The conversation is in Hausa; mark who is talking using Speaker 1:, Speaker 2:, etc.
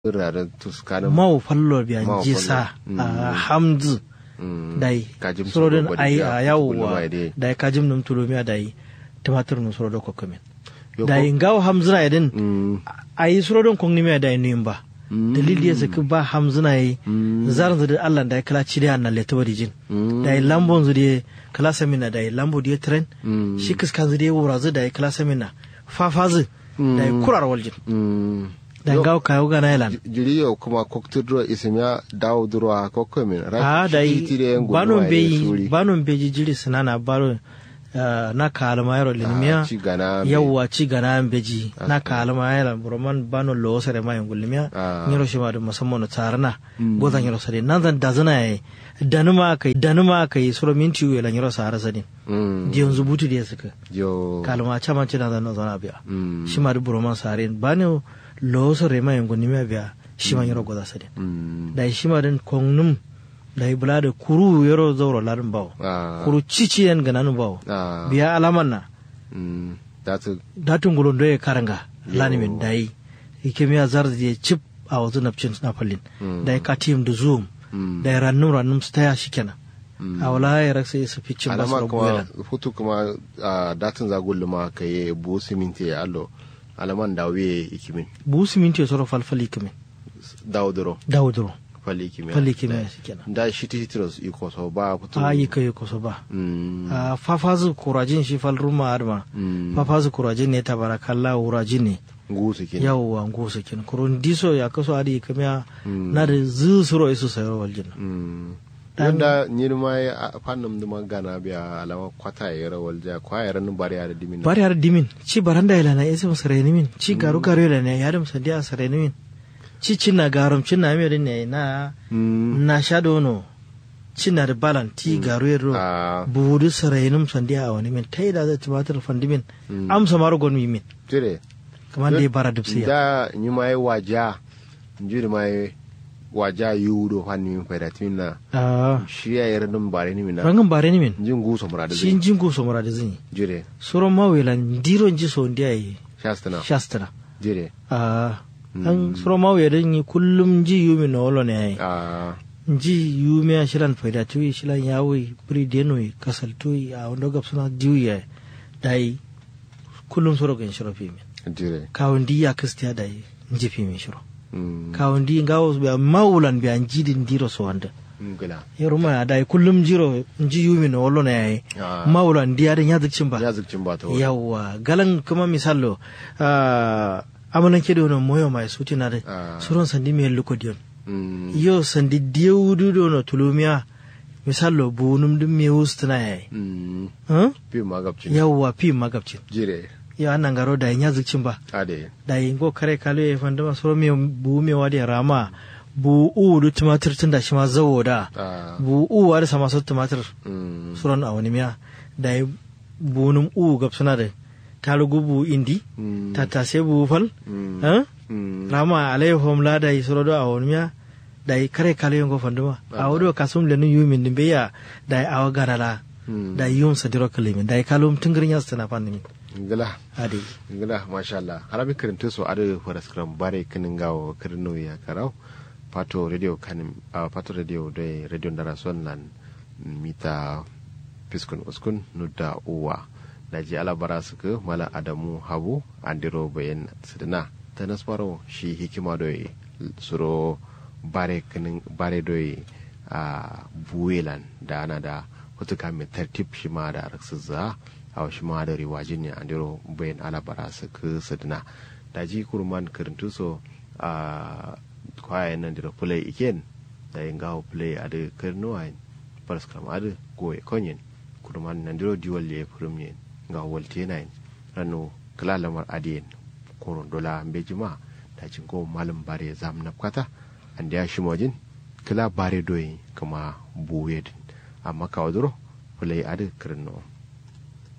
Speaker 1: iraren tuskanin
Speaker 2: mau fallo biya
Speaker 1: Mau
Speaker 2: jisa
Speaker 1: fallo.
Speaker 2: a hamzu dai
Speaker 1: Kajim
Speaker 2: surodin
Speaker 1: soro
Speaker 2: ai
Speaker 1: bodiya,
Speaker 2: a
Speaker 1: kullu
Speaker 2: yawwa
Speaker 1: mai dai.
Speaker 2: dai kajim num tulumiya dai tumatur num surodo kokomin
Speaker 1: Yo
Speaker 2: dai
Speaker 1: ko-
Speaker 2: ngaw hamzuna idin
Speaker 1: Mm,
Speaker 2: ai surodin kongnimiya dai nimba
Speaker 1: Mm.
Speaker 2: dalili ya saki ba hamzuna yi
Speaker 1: Mm.
Speaker 2: zaran zudi Allah da kala ci da annal leta bari jin
Speaker 1: Mm.
Speaker 2: dai lambon zudi kala samina dai lambo di tren
Speaker 1: Mm.
Speaker 2: shi kiskan zudi wura zu dai kala samina fafazu dai kurar waljin
Speaker 1: mm.
Speaker 2: dai
Speaker 1: Yo-
Speaker 2: ngaw kayo gana yalan
Speaker 1: Ji- jiri yau kuma koktudro isimya dawo durwa kokomin
Speaker 2: a da yi banon beyi
Speaker 1: suri
Speaker 2: banon beji jiri sinana baro ah, na kalma yaro linimiya
Speaker 1: ci gana be.
Speaker 2: yawwa ci gana an beji na kalma yaro roman banon lo sare ma yangulimiya
Speaker 1: Ah.
Speaker 2: nyiro shi ma da musamman tarana gozan nyiro sare nan zan da zana yayi danuma kai danuma kai suro minti wela nyiro sare sadin
Speaker 1: Mm.
Speaker 2: di yanzu butu da suka
Speaker 1: yo
Speaker 2: kalma chama ci na zan zana biya
Speaker 1: Mm.
Speaker 2: shi ma da roman sare bani lo sare ma yangulimiya biya shi ma nyiro goza sadin
Speaker 1: Mm.
Speaker 2: da shi ma din kongnum da yi bula da kuru yaro zauro larin bawo
Speaker 1: Ah.
Speaker 2: kuru cici yan gananu bawo
Speaker 1: Ah.
Speaker 2: biya alaman na
Speaker 1: Mm. That's
Speaker 2: datun gulon doye karanga lani min da yi ike miya zar da ya cip a wazu napcin na fallin
Speaker 1: Mm.
Speaker 2: da yi katim da zoom
Speaker 1: Mm.
Speaker 2: da yi rannum rannum su taya shi kenan
Speaker 1: Mm.
Speaker 2: a wala ya raksa ya safi cin basu
Speaker 1: alama
Speaker 2: rabu
Speaker 1: kuma
Speaker 2: yalan
Speaker 1: hutu kuma a datin zagullu ma ka yi bu siminti ya allo alaman da wiye ikimin
Speaker 2: bu siminti ya soro falfali kimin
Speaker 1: dawo duro
Speaker 2: dawuduro
Speaker 1: fali ikimin
Speaker 2: Fali ikimin shi kenan.
Speaker 1: da shi titros iko so ba hutu
Speaker 2: a yi kai kusa ba
Speaker 1: Mm.
Speaker 2: a fafazu kurajin shi fal ruma adma
Speaker 1: Mm.
Speaker 2: fafazu kurajin ne tabarakalla wurajin ne
Speaker 1: gusu kin
Speaker 2: yawwa ngosa kin kurun diso ya kaso adi kamya
Speaker 1: Mm.
Speaker 2: na da zu suro isu sayro waljin
Speaker 1: Mm.
Speaker 2: Dan-
Speaker 1: yadda nyir ma ya fannin duma gana biya alama kwata ya rawal ja kwa ya ranin bari ya da dimin
Speaker 2: bari har dimin ci baranda ila na isa sareni min ci garu garu ila ne yadam sandiya sareni min ci cinna garum cinna mi ne na
Speaker 1: Mm.
Speaker 2: na shado no cinna da balan ti garu yero
Speaker 1: a
Speaker 2: budu sarenum sandiya a wani min tai da zai tumatir fandimin
Speaker 1: Mm.
Speaker 2: amsa maro gon mi min
Speaker 1: jire
Speaker 2: kamar da ya bara dubsiya
Speaker 1: da nyi ma yi waja njiri ma yi waja yudo fanni min faida timin na
Speaker 2: ah
Speaker 1: shi ya yi ranin bari ni mina
Speaker 2: rangan bare ni min
Speaker 1: jin guso murada
Speaker 2: shi
Speaker 1: zai
Speaker 2: jingo so mara da zini
Speaker 1: jire
Speaker 2: suro mawela ndiro nji so ndiya yi
Speaker 1: shastana
Speaker 2: shastana
Speaker 1: jire
Speaker 2: ah an suro mawela yi kullum ji yumi na wolo ne ai
Speaker 1: a
Speaker 2: nji yumi a shilan faida tuyi shilan yawi biri denoi kasal tuyi a wanda gab suna diwi ya dai kullum suro gan shiro fi min
Speaker 1: jire
Speaker 2: kawon di ya kistiya dai nji fi min shiro
Speaker 1: Mm.
Speaker 2: kawon di ngawo biya mawulan biya njidin diro so wanda
Speaker 1: ngila
Speaker 2: yaro ma dai kullum jiro nji yumi na wolo ne ai
Speaker 1: Ah.
Speaker 2: mawulan diya da yazikcin ba
Speaker 1: ya zikcin ba ta wani
Speaker 2: yawwa galan kuma misallo ah, amalan kedo no moyo mai suti na dai
Speaker 1: Ah.
Speaker 2: suron sandi me lukodiyon
Speaker 1: Mm.
Speaker 2: yo sandi diyewudu do no tulumiya misallo bunum dum me wustuna yayi
Speaker 1: Mm.
Speaker 2: huh?
Speaker 1: fi magabcin
Speaker 2: yawwa fi magabcin
Speaker 1: jire
Speaker 2: yo annan garo da yin yazikcin ba
Speaker 1: ade
Speaker 2: da yin go kare kalo ya fanda ma suro me bu me wadi rama bu u du tumatir tun da shi ma zawo da
Speaker 1: a
Speaker 2: bu u wadi sama so tumatir
Speaker 1: Mm.
Speaker 2: suron a wani miya da yi bunum u gabsuna da talugu bu indi
Speaker 1: Mm.
Speaker 2: tattase bu fal
Speaker 1: Mm.
Speaker 2: huh?
Speaker 1: Mm.
Speaker 2: rama alayhom la da yi sorodo a wani miya da yi kare kale yongo fanduma a wado kasum le nu yumin din beya da yi awa garala
Speaker 1: Mm.
Speaker 2: da yi yum sadiro kalimin da yi kalum tungirin yas tana fanni
Speaker 1: ngila
Speaker 2: adi
Speaker 1: ngila masha Allah harabi kirinto so ado faras kram bare kinin gawo kirino ya karau pato radio kanim a pato radio de radio ndara son nan mita piskun uskun nudda uwa daji alabara suka mala adamu habu andiro bayan sidina ta nasfaro shi hikima doye suro bare kinin bare doye a buwelan da ana da hutuka mai tartib shi ma da raksuzza a shi ma da riwajin ne andiro bayan alabara suka sidina daji kurman kirintu so a kwayan nan da play iken da yin gawo play a da kirnuwa paraskram adu goye konyen kuduman nandiro diwal ye premier nga walte nine rano kala lamar adiyen koron dola mbejima da jingo malam bare zam napkata ande ya shimojin kala bare doyi kama buwedin amma kawaduro fulai adu kirno